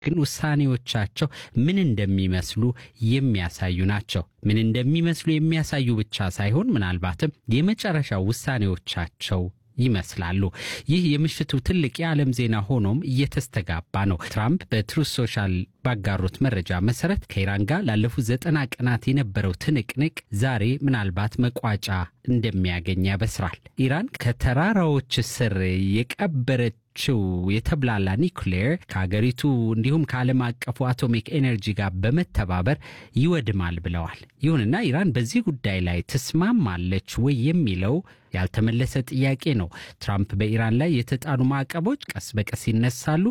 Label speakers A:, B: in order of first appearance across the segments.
A: ግን ውሳኔዎቻቸው ምን እንደሚመስሉ የሚያሳዩ ናቸው። ምን እንደሚመስሉ የሚያሳዩ ብቻ ሳይሆን ምናልባትም የመጨረሻ ውሳኔዎቻቸው ይመስላሉ። ይህ የምሽቱ ትልቅ የዓለም ዜና ሆኖም እየተስተጋባ ነው። ትራምፕ በትሩዝ ሶሻል ባጋሩት መረጃ መሰረት ከኢራን ጋር ላለፉት ዘጠና ቀናት የነበረው ትንቅንቅ ዛሬ ምናልባት መቋጫ እንደሚያገኝ ያበስራል። ኢራን ከተራራዎች ስር የቀበረችው የተብላላ ኒውክሌር ከሀገሪቱ እንዲሁም ከዓለም አቀፉ አቶሚክ ኤነርጂ ጋር በመተባበር ይወድማል ብለዋል። ይሁንና ኢራን በዚህ ጉዳይ ላይ ትስማማለች ወይ የሚለው ያልተመለሰ ጥያቄ ነው። ትራምፕ በኢራን ላይ የተጣሉ ማዕቀቦች ቀስ በቀስ ይነሳሉ፣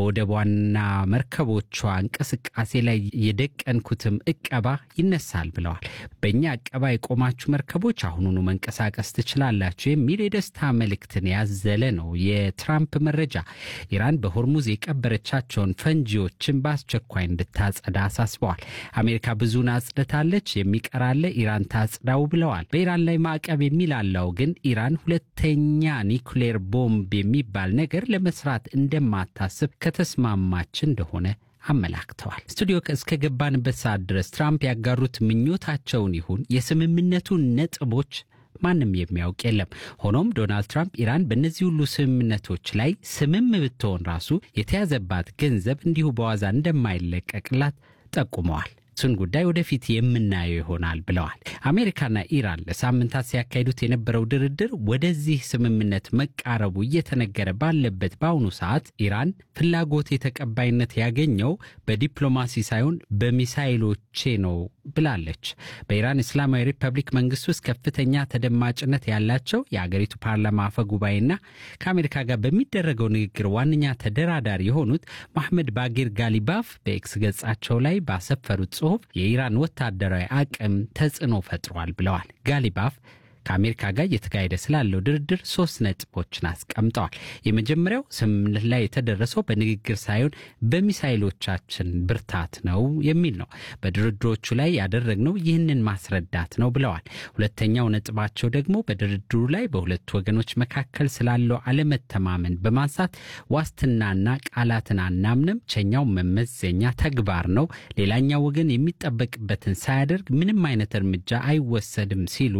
A: በወደቧና መርከቦቿ እንቅስቃሴ ላይ የደቀንኩትም እቀባ ይነሳል ብለዋል። በእኛ እቀባ የቆማችሁ መርከቦች አሁኑኑ መንቀሳቀስ ትችላላችሁ የሚል የደስታ መልእክትን ያዘለ ነው የትራምፕ መረጃ። ኢራን በሆርሙዝ የቀበረቻቸውን ፈንጂዎችን በአስቸኳይ እንድታጸዳ አሳስበዋል። አሜሪካ ብዙን አጽድታለች፣ የሚቀራለ ኢራን ታጽዳው ብለዋል። በኢራን ላይ ማዕቀብ የሚላለው ግን ኢራን ሁለተኛ ኒውክሌር ቦምብ የሚባል ነገር ለመስራት እንደማታስብ ከተስማማች እንደሆነ አመላክተዋል። ስቱዲዮ እስከ ገባንበት ሰዓት ድረስ ትራምፕ ያጋሩት ምኞታቸውን ይሁን የስምምነቱን ነጥቦች ማንም የሚያውቅ የለም። ሆኖም ዶናልድ ትራምፕ ኢራን በእነዚህ ሁሉ ስምምነቶች ላይ ስምም ብትሆን ራሱ የተያዘባት ገንዘብ እንዲሁ በዋዛ እንደማይለቀቅላት ጠቁመዋል። እሱን ጉዳይ ወደፊት የምናየው ይሆናል ብለዋል። አሜሪካና ኢራን ለሳምንታት ሲያካሂዱት የነበረው ድርድር ወደዚህ ስምምነት መቃረቡ እየተነገረ ባለበት በአሁኑ ሰዓት ኢራን ፍላጎት የተቀባይነት ያገኘው በዲፕሎማሲ ሳይሆን በሚሳይሎቼ ነው ብላለች። በኢራን እስላማዊ ሪፐብሊክ መንግስት ውስጥ ከፍተኛ ተደማጭነት ያላቸው የአገሪቱ ፓርላማ አፈ ጉባኤና ከአሜሪካ ጋር በሚደረገው ንግግር ዋነኛ ተደራዳሪ የሆኑት መሐመድ ባጌር ጋሊባፍ በኤክስ ገጻቸው ላይ ባሰፈሩት ጽሑፍ የኢራን ወታደራዊ አቅም ተጽዕኖ ፈጥሯል ብለዋል። ጋሊባፍ ከአሜሪካ ጋር እየተካሄደ ስላለው ድርድር ሶስት ነጥቦችን አስቀምጠዋል። የመጀመሪያው ስምምነት ላይ የተደረሰው በንግግር ሳይሆን በሚሳይሎቻችን ብርታት ነው የሚል ነው። በድርድሮቹ ላይ ያደረግነው ይህንን ማስረዳት ነው ብለዋል። ሁለተኛው ነጥባቸው ደግሞ በድርድሩ ላይ በሁለቱ ወገኖች መካከል ስላለው አለመተማመን በማንሳት ዋስትናና ቃላትን አናምንም፣ ብቸኛው መመዘኛ ተግባር ነው፣ ሌላኛው ወገን የሚጠበቅበትን ሳያደርግ ምንም አይነት እርምጃ አይወሰድም ሲሉ